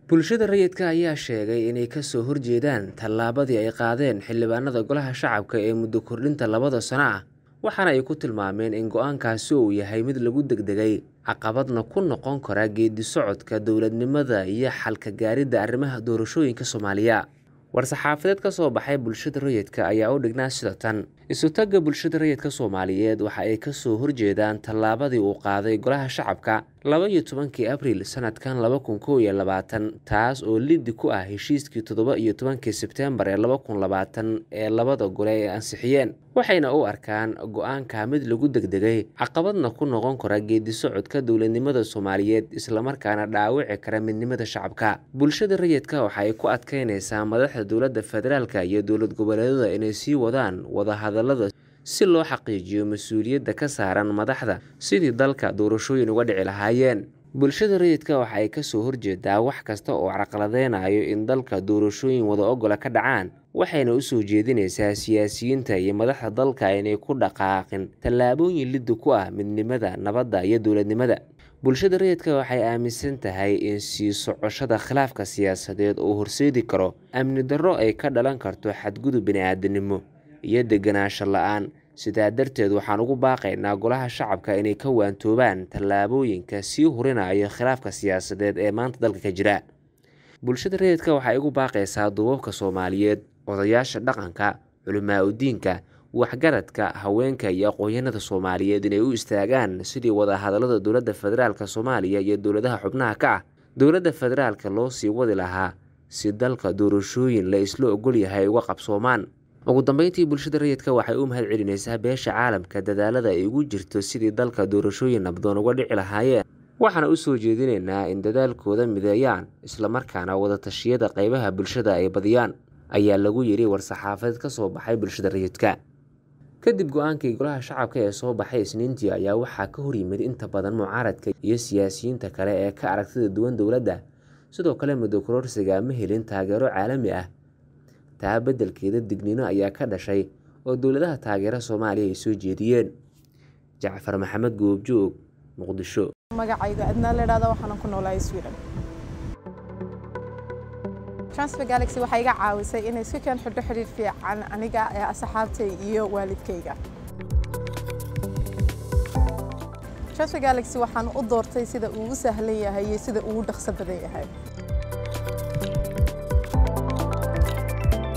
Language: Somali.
bulshada rayidka ayaa sheegay inay kasoo horjeedaan tallaabadii ay qaadeen xildhibaanada golaha shacabka ee muddo kordhinta labada sano ah waxaana ay ku tilmaameen in go-aankaasi uu yahay mid lagu degdegay caqabadna ku noqon kara geedi socodka dowladnimada iyo xalka gaaridda arrimaha doorashooyinka soomaaliya war-saxaafadeed ka soo baxay bulshada rayidka ayaa u dhignaa sida tan isu-tagga bulshada rayidka soomaaliyeed waxa ay kasoo horjeedaan tallaabadii uu qaaday golaha shacabka laba iyo tobankii abriil sanadkan laba kun kow iyo labaatan taas oo liddi ku ah heshiiskii toddoba iyo tobankii sebteembar ee laba kun labaatan ee labada gole ay ansixiyeen waxayna u arkaan go-aanka mid lagu degdegay caqabadna ku noqon kara geedi socodka dowladnimada soomaaliyeed islamarkaana dhaawici kara midnimada shacabka bulshada rayidka waxa ay ku adkeynaysaa madaxda dowladda federaalka iyo dowlad goboleedada inay sii wadaan wadahadalada si loo xaqiijiyo mas-uuliyadda ka saaran madaxda sidii dalka doorashooyin uga dhici lahaayeen bulshada rayidka waxa ay kasoo horjeedaa wax kasta oo carqaladeynayo in dalka doorashooyin wada ogola ka dhacaan waxayna usoo jeedinaysaa siyaasiyiinta iyo madaxda dalka inay ku dhaqaaqin tallaabooyin liddi ku ah midnimada nabadda iyo dowladnimada bulshada rayidka waxay aaminsan tahay in sii socoshada khilaafka siyaasadeed uu horseedi karo amni darro ay ka dhalan karto xadgudub bini-aadanimo iyo deganaansho la-aan sidaa darteed waxaan ugu baaqaynaa golaha shacabka inay ka waantoobaan tallaabooyinka sii hurinayo khilaafka siyaasadeed ee maanta dalka ka jira bulshada rayidka waxay ugu baaqaysaa duubabka soomaaliyeed odayaasha dhaqanka culimaa udiinka waxgaradka haweenka iyo aqoonyanada soomaaliyeed inay u istaagaan sidii wadahadalada dowladda federaalk soomaaliya iyo dowladaha xubnaha ka ah dowladda federaalka loo sii wadi lahaa si dalka doorashooyin la isla ogol yahay uga qabsoomaan ugu dambeyntii bulshada rayidka waxay u mahad celinaysaa beesha caalamka dadaalada ay ugu jirto sidii dalka doorashooyin nabdoon uga dhici lahaayeen waxaana u soo jeedinaynaa in dadaalkooda mideeyaan islamarkaana wadatashyada qeybaha bulshada ay badiyaan ayaa lagu yidhi war-saxaafadeed ka soo baxay bulshada rayidka kadib go-aankii golaha shacabka ee soo baxay isniintii ayaa waxaa ka horyimid inta badan mucaaradka iyo siyaasiyiinta kale ee ka aragtida duwan dowladda sidoo kale muddo kororsiga ma helin taageero caalami ah taa beddelkeeda digniino ayaa ka dhashay oo dowladaha taageera soomaaliya ay soo jeediyeen jacfar maxamed goobjoog muqdisho magacayga adnaa ladhahda waxaanan ku noolahay sweden transfer galaxy waxay iga caawisay inay si keen xidho xidhiir fiican aniga ee asxaabtay iyo waalidkayga transfer galaxy waxaan u doortay sida uu u sahlan yahay iyo sida uu u dhaqso badan yahay